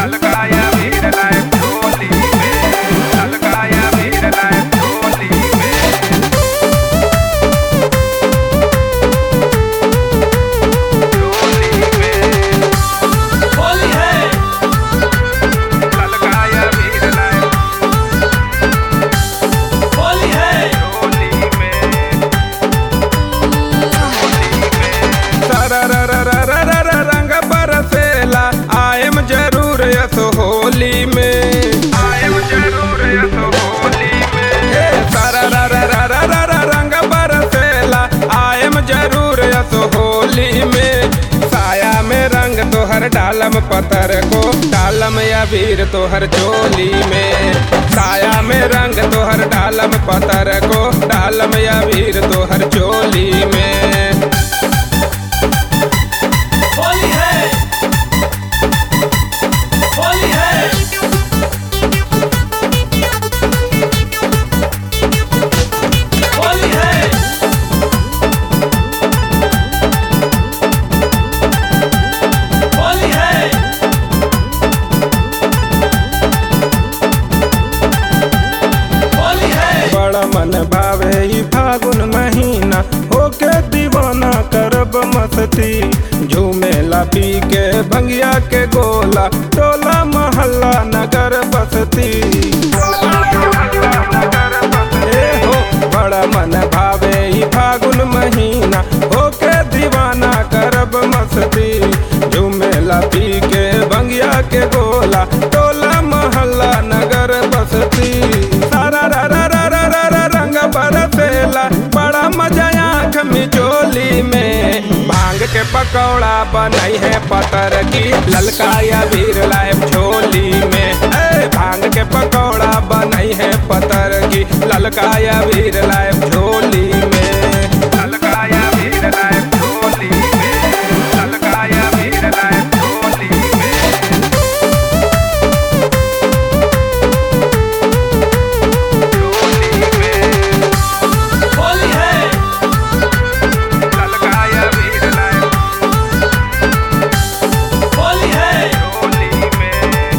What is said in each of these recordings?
ललकाया भीड़ लाए झोली में ललकाया भीड़ लाए झोली में झोली में होली है ललकाया भीड़ लाए होली है झोली में झोली में सरररररररर रंग बरसेला आयम जरूर यस होली में आयम जरूर यस होली में ए सररररररर रंग बरसेला आयम जरूर यस होली में साया में रंग तोहर डालम पत्थर को डालम या वीर तोहर चोली में साया में रंग तोहर डालम पत्थर को डालम या वीर तोहर चोली में होली है होली है होली है होली है होली है बड़ा मन भावे ई फागुन महीना होके दीवाना करब मस्ती झूमेला पी के भंगिया के गोला टोला मोहल्ला नगर बसती ए हो बड़ा मन भावे ई फागुन महीना होके दीवाना करब मस्ती झूमेला पी के भंगिया के गोला टोला मोहल्ला नगर बसती सारा रा रा रा रा रा रा रंग बरसेला बड़ा मजा आँख मिचोली में भांग के पकौड़ा बनई है पतर की ललकाया वीर लाइब झोली में ए भांग के पकौड़ा बनई है पतर की ललकाया वीर लाइब झोली में ललकाया वीर लाइब झोली में ललकाया वीर लाइब झोली में झोली में होली है ललकाया वीर लाइब होली है झोली में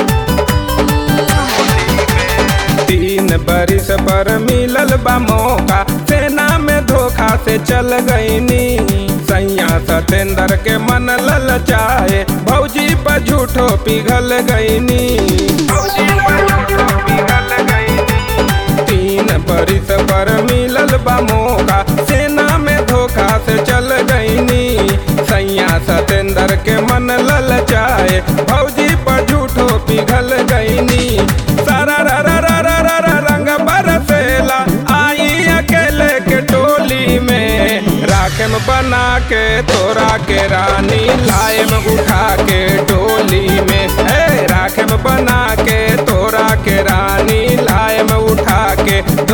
तीन बरिस पर मिलल बा मौका सेना में धोखा से चल गईनी सैया सतेंद्र के मन ललचाए भौजी पर झूठो पिघल गईनी भौजी पर झूठो पिघल गईनी तीन बरिस पर मिलल बा मौका सेना में धोखा से चल गईनी सैया सतेंद्र के मन ललचाए भौजी पर झूठो पिघल गईनी सारा रा रा रा रा रा रा रंग बरसेला आई अकेले के टोली में राखम बना के तोरा के रानी लायम उठा के डोली में ए राखम बना के तोरा के रानी लायम उठा के